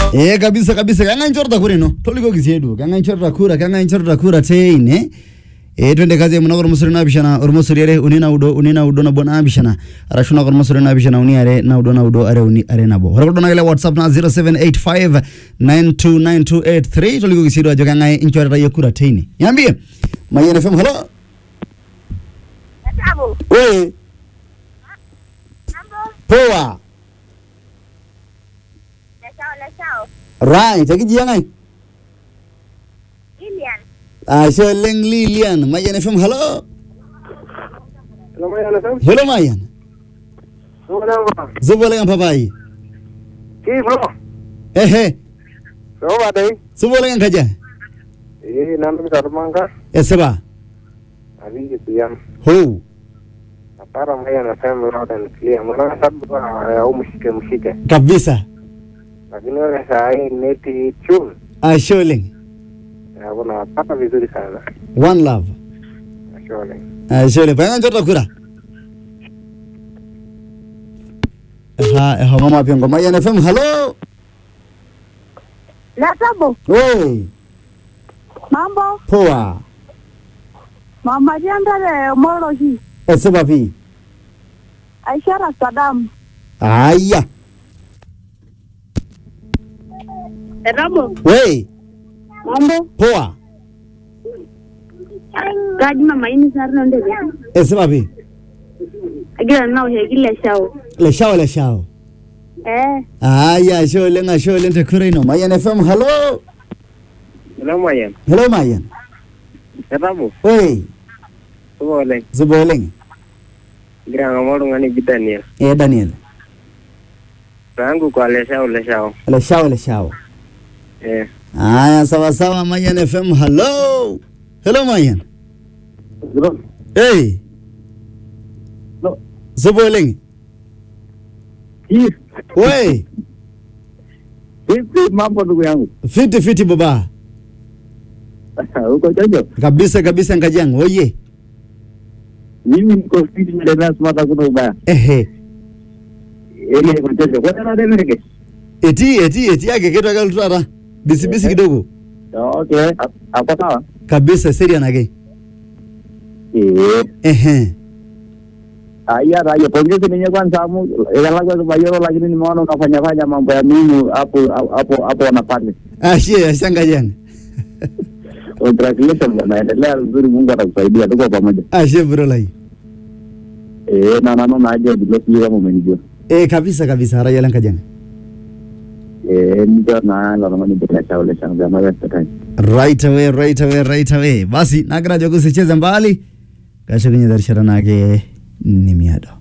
Eh kabisa kabisa kanga inchorta kure no toliko kisiedu kanga inchorta kura kanga inchorta kura teine eh twende kazi ya munagor musuri na bishana or musuri are unina udo unina udo na bona bishana arashuna gor musuri na bishana uni are na udo na udo are uni are na bo horokodo na whatsapp na 0785929283 toliko kisiedu ajo kanga inchorta ye kura teine niambie Mayen FM hello Tabu. we Mambo. poa Lesao, lesao. right akijiangai Lilian. Ashe leng Lilian Mayen FM hello Lumayan na sam. hello Mayen Lumayan ba? Zubo lengan papai Ki bro. ehe So ba dai? Zubo lengan kaja Eh nan mi tar manga. Eseba Abi gitu yan. Ho Para mayan na sam loud and clear. Muna sab ba au mushike mushike. kabisa Lakini wale saa hii neti chun. Ashe leng Ya kuna pata vizuri sana. one love Ashole. Ashe leng panga njota kura Ha ha mama piongo Mayen FM hello Tabu. we Mambo. poa Mama jandale moro hii. Eseba pi Aishara Saddam. Aya Tabu. we Mambo. poa Gaji mama ini sarno ndege. Eseba pi Agira nao he kile shao. le shao le shao Eh. Aya ashe leng ashe leng te kura ino Mayen FM hello Lumayan. hello Mayen Katabu. we Subo le. Zubo leng Gira ngomong ngani Daniel. eh Daniel Rangu kwa leshao leshao. le shao le shao Eh. Aya, sawa sawa, Mayan FM. Hello, hello Mayan. Bro. Hey, No. Zuboling. Ki. We, Vipi mambo ndugu yangu? fiti fiti baba. Uko jojo? Kabisa kabisa Nkajang. Oye. Mimi niko fiti na smata kuna ubaya. Ehe. Ile iko jojo. Kwa nini ndio Eti eti eti yake kitu akalutara. Bisi bisi kidogo. Okay, hapo sawa. Kabisa serious nake. Eh, Ehe. aya raia pongezi ninyi kwanza amu ikalagwa kubayoro lakini nimeona unafanya fanya mambo ya mimi hapo hapo hapo wanapande. Ashe, ashe Nkajang. Congratulations naendelea vizuri, Mungu atakusaidia, tuko pamoja. Ashe bro lai. Eh, na naona aje bila sio kama umenijua. Eh, kabisa kabisa raya Nkajang. Eh, ndio na na naona bila chao le shanga ma ya tata. Right away, right away, right away. Basi nagira jogo sicheze mbali. Kasha kwenye darishara nake ni miado.